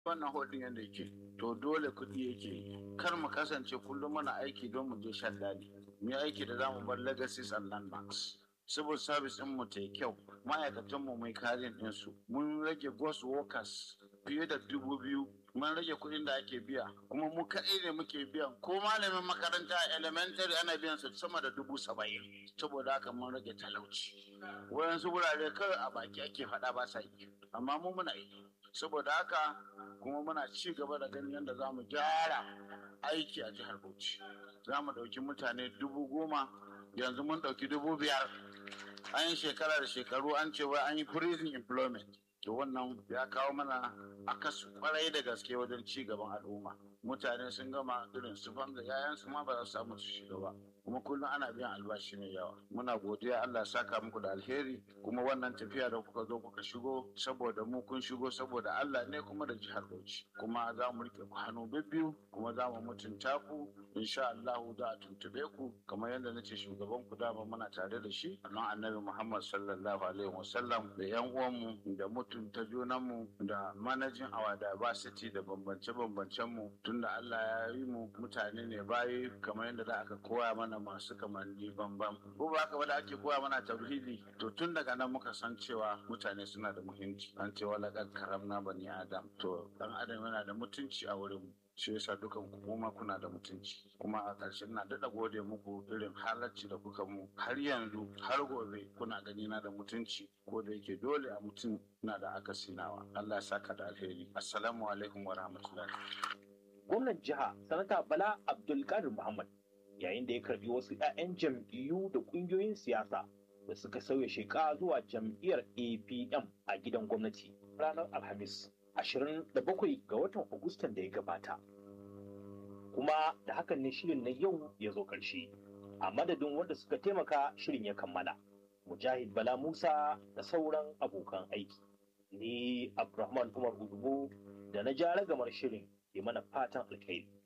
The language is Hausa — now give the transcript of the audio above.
wannan hodin yadda yake to dole kuɗi yake kar mu kasance kullum muna aiki don mu je shan daɗi mu yi aiki da zamu bar legacies and landmarks civil service din mu ta yi kyau ma'aikatan mu mai karin ɗinsu mun rage ghost workers fiye da dubu biyu mun rage kuɗin da ake biya kuma mu kaɗai ne muke biyan ko malamin makaranta elementary ana biyan su sama da dubu saba'in saboda haka mun rage talauci wayansu wurare kawai a baki ake faɗa ba sa yi amma mu muna yi saboda haka kuma muna ci gaba da ganin yadda za mu gyara aiki a jihar bauchi za mu ɗauki mutane dubu goma yanzu mun ɗauki dubu biyar an yi shekara da shekaru an ce wai an yi prison employment to wannan ya kawo mana akasu kwarai da gaske wajen ci gaban al'umma mutane sun gama irin su da yayansu ma ba za su samu su shiga ba kuma kullum ana biyan albashi mai yawa muna godiya Allah saka muku da alheri kuma wannan tafiya da kuka zo kuka shigo saboda mu kun shigo saboda Allah ne kuma da jihar Bauchi kuma za mu rike ku hannu bibbiyu kuma za mu mutunta ku insha Allah za a tuntube ku kamar yadda nace shugaban ku dama muna tare da shi nan annabi Muhammad sallallahu alaihi wasallam da yan uwanmu da mutunta junanmu da manajin awa diversity da bambance-bambancen mu tunda Allah ya yi mu mutane ne bayi kamar yadda da aka koya mana masu kamanni bambam ko ba haka ba da ake koya mana tauhidi to tun daga nan muka san cewa mutane suna da muhimmanci an ce wala kad karamna bani adam to dan adam yana da mutunci a wurin mu shi yasa dukan ku kuma kuna da mutunci kuma a ƙarshe na daɗa gode muku irin halarci da kuka mu har yanzu har gobe kuna gani na da mutunci ko da yake dole a mutum na da akasi nawa Allah ya saka da alheri assalamu alaikum wa rahmatullahi gwamnan jiha sanata bala abdulkadir muhammad yayin da ya karbi wasu 'ya'yan jam'iyyu da ƙungiyoyin siyasa da suka sauya sheka zuwa jam'iyyar apm a gidan gwamnati ranar alhamis 27 ga watan agustan da ya gabata kuma da hakan ne shirin na yau ya zo ƙarshe a madadin wanda suka taimaka shirin ya kammala mujahid bala musa da sauran abokan aiki ni abdulrahman umar udubu da na ja ragamar shirin ke mana fatan alkhairi